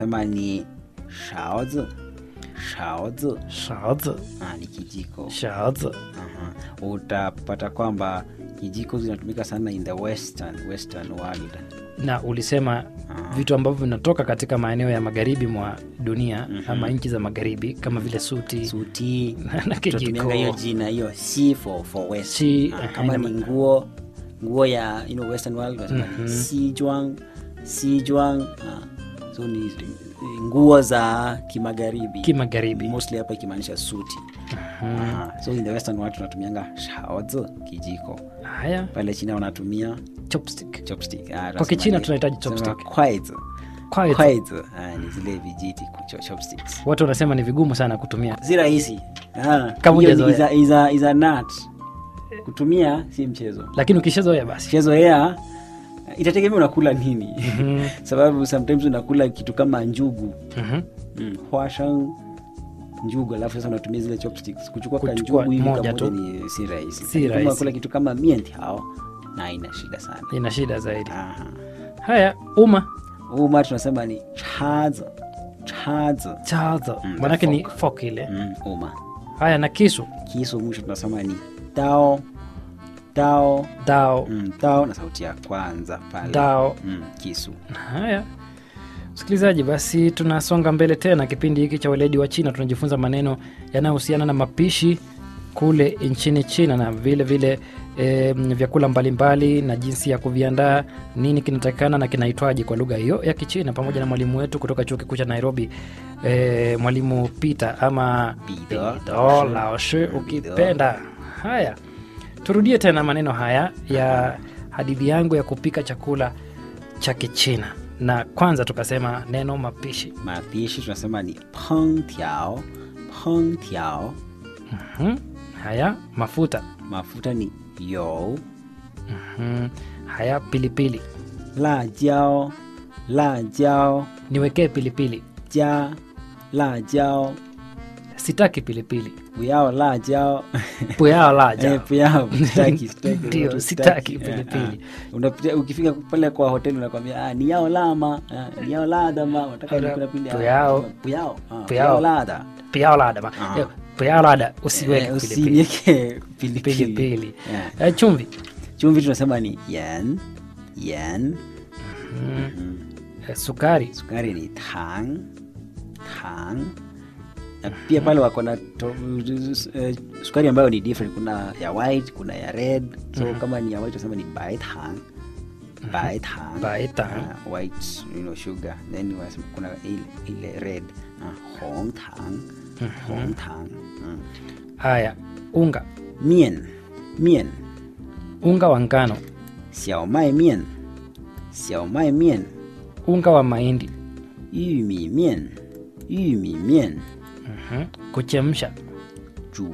sema ni shaozi shaozi shaozi ah, ni kijiko shaozi Aha. utapata kwamba kijiko zinatumika sana in the western western world na ulisema Ah. vitu ambavyo vinatoka katika maeneo ya magharibi mwa dunia ama nchi za magharibi kama vile suti suti na kijiko tunatumia hiyo jina hiyo si for, for west Si, Ah, eh, kama haina ni ma- nguo nguo ya you know, western world wanasema ni sijwang sijwang ah. so ni nguo za kimagharibi kimagharibi mostly hapa ikimaanisha suti Aha. so in the western world tunatumianga shaozi kijiko haya pale china wanatumia chopstick chopstick Ah, Kwa Kichina tunasema ni- tunahitaji tunasema chopstick. kwaizi. Quiet. Kwaizi. Ah, ni zile vijiti cho- chopsticks watu wanasema ni vigumu sana kutumia si rahisi Ah, Kama hiyo ni hujazoea. is a- is a- is a nut. kutumia si mchezo lakini ukishazoea basi mchezo ya itategemea unakula nini sababu sometimes unakula kitu kama njugu Mhm. mm. huashang njugu alafu sasa unatumia zile chopsticks kuchukua ka Kuchukua njugu hivi moja kamoja tu. ni si rahisi Si Lakini kama rahisi. unakula kitu kama mientiao na ina shida sana ina shida zaidi Aha. haya uma uma tunasema ni chazo chazo chazo Mm, manake the ni fork ile mm, uma haya na kisu kisu mwisho tunasema ni dao dao dao mm, dao na sauti ya kwanza pale dao mm, kisu haya msikilizaji basi tunasonga mbele tena kipindi hiki cha weledi wa china tunajifunza maneno yanayohusiana na mapishi kule nchini china na vile vile e, vyakula mbalimbali na jinsi ya kuviandaa nini kinatakikana na kinaitwaji kwa lugha hiyo ya kichina pamoja na mwalimu wetu kutoka chuo kikuu cha nairobi e, mwalimu peter ama Bido. Bido laoshi ukipenda haya turudie tena maneno haya ya hadithi yangu ya kupika chakula cha kichina na kwanza tukasema neno mapishi mapishi tunasema ni peng tiao peng tiao hmm. haya mafuta mafuta ni you hmm. haya pilipili la jiao la jiao niwekee pilipili ja la jiao sitaki pilipili buyao la jiao puyao Eh, laja buyao sitaki sitaki Ndio, watu sitaki Eh, pilipili. ah. Unapitia- ukifika pale kwa hoteli unakwambia ah, ni yao lama ah, ni yao lada ma unataka Ora, nikula pili ah, puyao. puyao ah, Puyao. puyao lada puyao lada ma- Ah. eh, puyao lada usiweke Eh, pilipili usiweke pilipili pilipili Yeah. Eh, chumvi chumvi tunasema ni yen yen Eh, sukari sukari ni tang tang na pia pale wako na to- eh, sukari ambayo ni different kuna ya white kuna ya red so kama ni ya white tunasema ni bai tang bai tang Bai tang. Ah, white you know, sugar then wanasema kuna ile, ile red uh, hong tang hong tang mm. haya unga mien mien unga wa ngano 小麦面小麦面 unga wa mahindi 玉米面玉米面 Mhm. kuchemsha 煮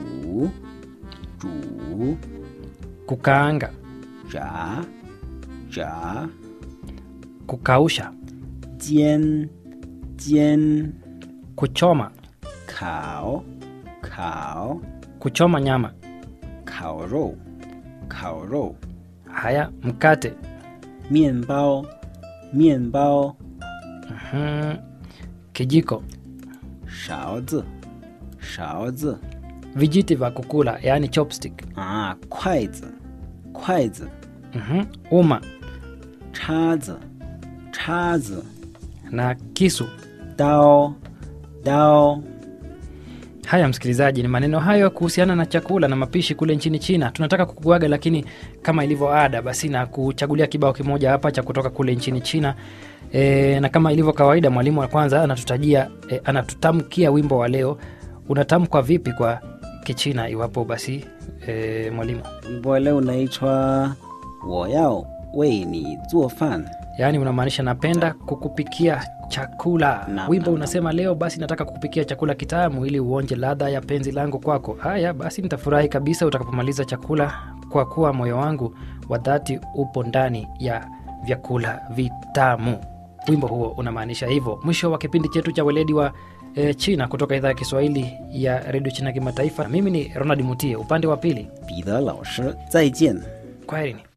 煮 kukaanga 炸炸 kukausha 煎煎 kuchoma 烤烤 kuchoma nyama 烤肉烤肉 haya mkate 面包面包 Mhm. kijiko 勺子勺子 vijiti vya kukula yaani chopstick 啊筷子筷子 Mhm. uma 叉子叉子 na kisu 刀刀 haya msikilizaji ni maneno hayo kuhusiana na chakula na mapishi kule nchini china tunataka kukuaga lakini kama ilivyo ada basi na kuchagulia kibao kimoja hapa cha kutoka kule nchini china e, na kama ilivyo kawaida mwalimu wa kwanza anatutajia e, anatutamkia wimbo wa leo unatamkwa vipi kwa kichina iwapo basi e, mwalimu wimbo wa leo unaitwa 我要为你做饭 yaani unamaanisha napenda kukupikia chakula Naam, wimbo naam, unasema leo basi nataka kukupikia chakula kitamu ili uonje ladha ya penzi langu kwako haya basi nitafurahi kabisa utakapomaliza chakula kwa kuwa moyo wangu wa dhati upo ndani ya vyakula vitamu wimbo huo unamaanisha hivyo mwisho wa kipindi chetu cha weledi wa e, china kutoka idhaa ya kiswahili ya redio china kimataifa mimi ni ronald mutie upande wa pili 彼得老师再见。 kwaherini